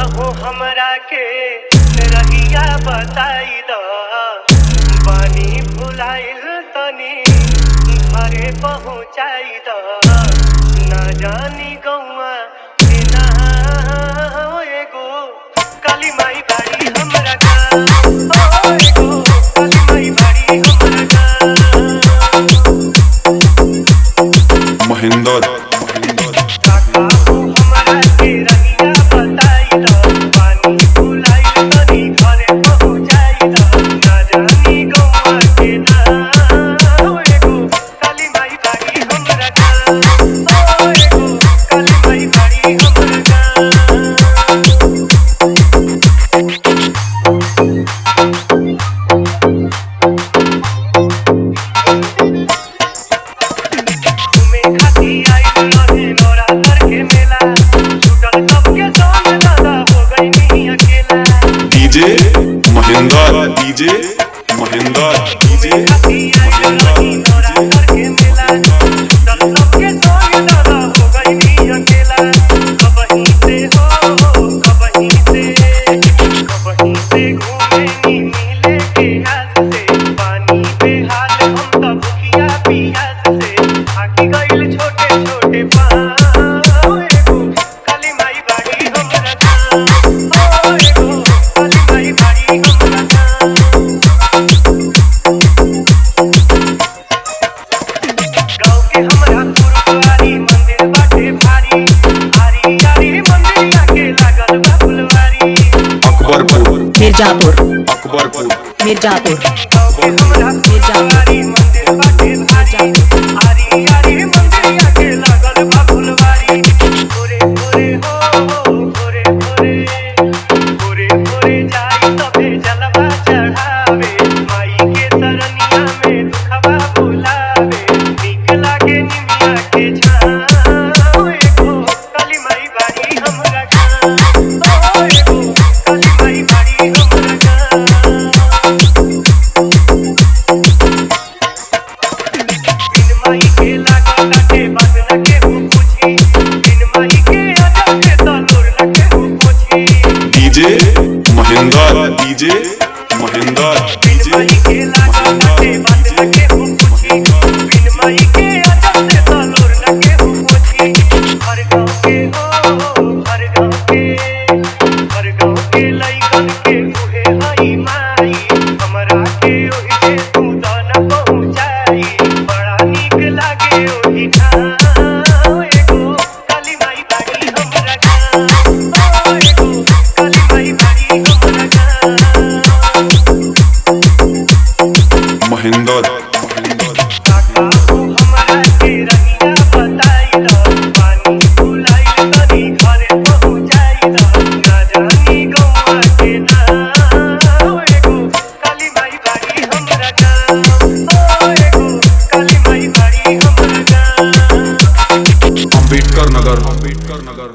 हो हमरा के रहिया बताई द पानी भुलाइल तनी घरे पहुँचाई द ना जानी गौआ के ना एगो काली माई बाड़ी हमरा गाँव ओ एगो काली माई बाड़ी हमरा गाँव महेंद्र काका हो हमरा के रहिया बताई द पानी भुलाइल तनी घरे पहुँचाई द ना जानी गौआ के ना एगो काली माई बाड़ी हमरा गाँव ओ एगो काली माई बाड़ी हमरा गाँव घूमे खाती आइल रहे नवरात्र के मेला छूटल सबके संग दादा हो गई नहीं अकेला DJ Mahendra DJ Mahendra DJ घूमे खाती आइल रही नवरात्र के मेला छूटल सबके संग दादा हो गई नहीं अकेला कबहीं से हो कबहीं से कबहीं से घूमे नी मिले के हाथ से पानी पे हाल हम तब भुखिया पियास से आकी गइल छोटे छोटे पाँव एगो काली माई बाड़ी हमरा गाँव ओ एगो काली माई बाड़ी हमरा गाँव गाँव के हमरा गुरुद्वारी मंदिर बाटे भारी भारी यारी मंदिरिया के लागल बा फुलवारी अकबरपुर मिर्जापुर अकबरपुर मिर्जापुर गाँव के हमरा गुरुद्वारी मंदिर बाटे भारी आरी आरी मंदिरिया के लागल बा फुलवारी भोरे भोरे हो भोरे भोरे भोरे भोरे जाई तबे जलवा चढ़ावे माई के सरनिया में दुखवा भुलावे नीक लागे निमिया के छाँव एगो काली माई बाड़ी हमरा गाँव ओ एगो काली माई बाड़ी हमरा गाँव बिन माई के लागा लागे बात न केहू पूछी बिन माई के अजब से तलोर न केहू पूछी डीजे महेंद्र डीजे महेंद्र बिन डीजे माई के लागा लागे बात न केहू पूछी बिन माई के अजब से तलोर न केहू पूछी हर गाँव के हो हर गाँव के हर गाँव के लइकन के उहे हई माई हमरा के ओहि से तू दाना पहुँचाई बड़ा नीक लागे ओहि ठाम एगो काली माई बाड़ी हमरा गाँव ओ एगो काली माई बाड़ी हमरा गाँव महेंद्र काका हो हमरा के रहिया बताई द पानी भुलाइल तनी घरे पहुँचाई द ना जानी गौआ के नाम एगो काली माई बाड़ी हमरा गाँव ओ एगो काली माई बाड़ी हमरा गाँव अंबेडकर नगर अंबेडकर नगर